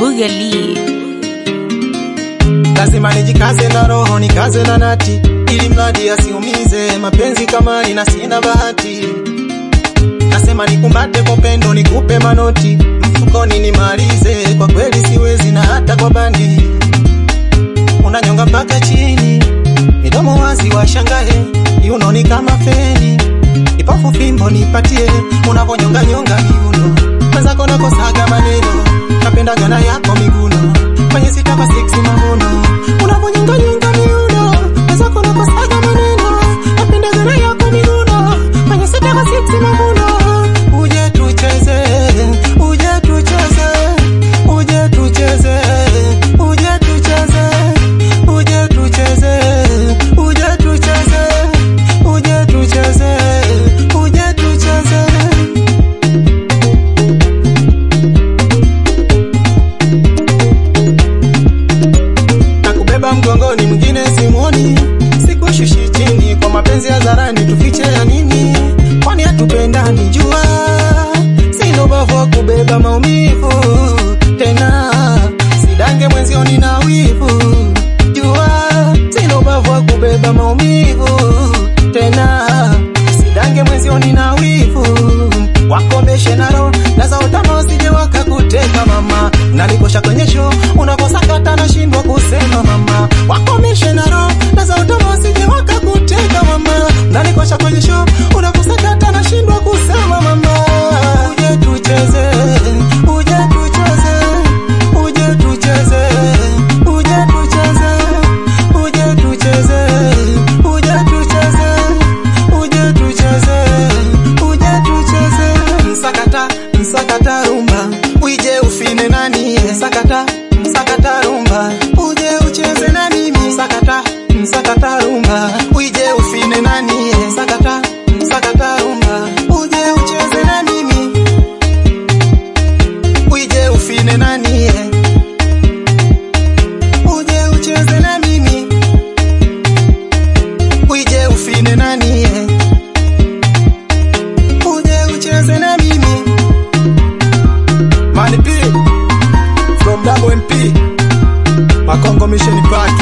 Bugali. lazima nijikaze na roho nikaze na nati, ili mradi asiumize mapenzi kama nina sina bahati. Nasema nikumbate kwa pendo, nikupe manoti mfukoni nimalize, kwa kweli siwezi na hata kwa bandi. Unanyonga mpaka chini, midomo wazi washangae, yuno ni kama feni, ipafu fimbo nipatie, unavonyonga nyonga miuno, mwenzako nakosaga maneno, napendaga na yako miguno, kwenye sitaka siksi mavuno, unavonyonga nyonga miuno, mwenzako nakosaga maneno, napendaga na yako miguno, kwenye sitaka siksi mavuno, uje tucheze, uje tucheze, uje tucheze, uje tucheze, uje tucheze, uje tucheze, uje tucheze, uje tucheze. na kubeba mgongoni, mwingine simuoni, sikushushi chini kwa mapenzi ya zarani, tufiche ya nini? Kwani hatupendani? Jua sina ubavu wa kubeba maumivu tena, sidange mwenzioni na wivu. Jua sina ubavu wa kubeba maumivu tena, sidange mwenzioni na wivu. Wakomeshe naro na za utama wasije wakakuteka mama, nanikosha kwenye show unakosa kata nashindwa kusema mama, wakomeshe naro na za utama wasije wakakuteka mama, nanikosha kwenye show unakosa kata nashindwa kusema mama, uje tucheze, uje tucheze, uje tucheze, uje tucheze, uje tucheze, uje tucheze, uje tucheze, uje tucheze, msakata msakata rumba, uje ufine nani, msakata msakata rumba, uje ucheze na mimi, msakata msakata rumba, uje ufine nani, msakata msakata rumba, uje ucheze na mimi, uje ufine nani, uje ucheze na mimi, uje ufine nani, uje ucheze na mimi. Money P from Double MP Makongo Mission Park